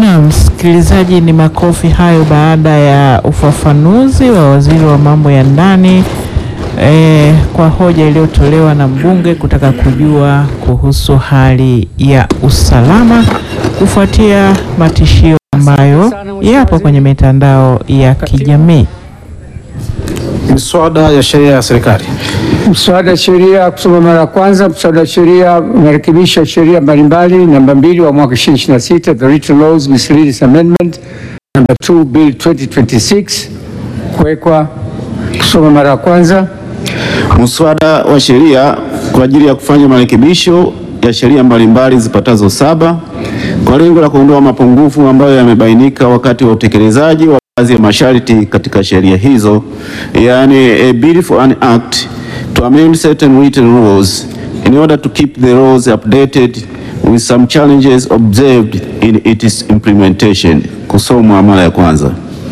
Na msikilizaji, ni makofi hayo baada ya ufafanuzi wa waziri wa mambo ya ndani eh, kwa hoja iliyotolewa na mbunge kutaka kujua kuhusu hali ya usalama kufuatia matishio ambayo yapo kwenye mitandao ya kijamii. Miswada ya sheria ya serikali. Mswada wa sheria kusoma mara ya kwanza. Mswada wa sheria umerekebisha sheria mbalimbali. Namba mbili wa mwaka 2026 the Written Laws Miscellaneous Amendment. Namba 2 Bill 2026 kuwekwa kusoma mara ya kwanza. Muswada wa sheria kwa ajili ya kufanya marekebisho ya sheria mbalimbali zipatazo saba kwa lengo la kuondoa mapungufu ambayo yamebainika wakati wa utekelezaji wa baadhi ya masharti katika sheria hizo, yaani a bill for an act to amend certain written laws in order to keep the laws updated with some challenges observed in its implementation. Kusomwa mara ya kwanza.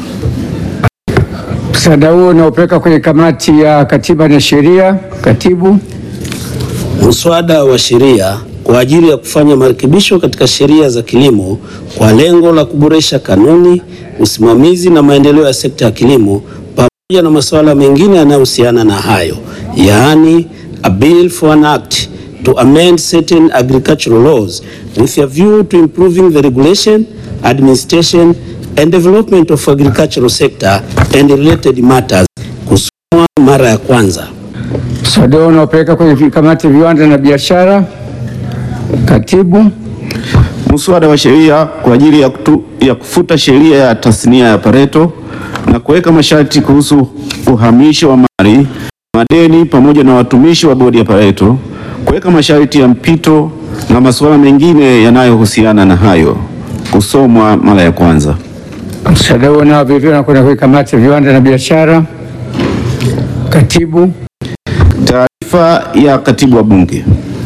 Mswada huo unaopeleka kwenye kamati ya katiba na sheria. Katibu. Muswada wa sheria kwa ajili ya kufanya marekebisho katika sheria za kilimo kwa lengo la kuboresha kanuni, usimamizi na maendeleo ya sekta ya kilimo pamoja na masuala mengine yanayohusiana na hayo, yaani a bill for an act to amend certain agricultural laws with a view to improving the regulation, administration and development of agricultural sector and related matters. Kusomwa mara ya kwanza. Mswada huo unaopeleka kwenye kamati ya viwanda na biashara. Katibu. Muswada wa sheria kwa ajili ya, kutu, ya kufuta sheria ya tasnia ya Pareto na kuweka masharti kuhusu uhamisho wa mali, madeni pamoja na watumishi wa bodi ya Pareto, kuweka masharti ya mpito na masuala mengine yanayohusiana na hayo. Kusomwa mara ya kwanza. Mswada huo nao vilevile unakwenda kwenye kamati ya viwanda na biashara. Katibu. Taarifa ya katibu wa Bunge.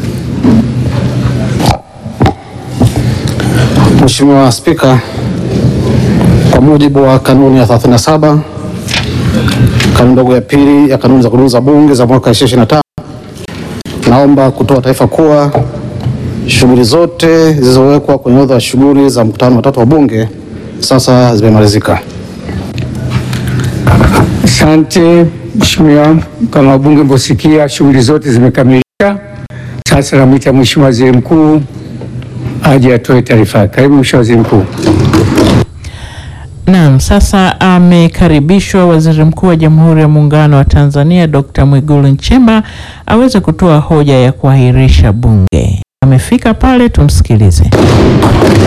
Mheshimiwa Spika, kwa mujibu wa kanuni ya 37 kanuni ndogo ya pili ya kanuni za kudumu za Bunge za mwaka 2025 naomba kutoa taarifa kuwa shughuli zote zilizowekwa kwenye orodha ya shughuli za mkutano wa tatu wa Bunge sasa zimemalizika. Asante Mheshimiwa, kama wabunge mlivyosikia, shughuli zote zimekamilika. Sasa namwita Mheshimiwa Waziri Mkuu aje atoe taarifa yake. Karibu Mheshimiwa Waziri Mkuu. Naam, sasa amekaribishwa Waziri Mkuu wa Jamhuri ya Muungano wa Tanzania Dr. Mwigulu Nchemba aweze kutoa hoja ya kuahirisha bunge. Amefika pale, tumsikilize.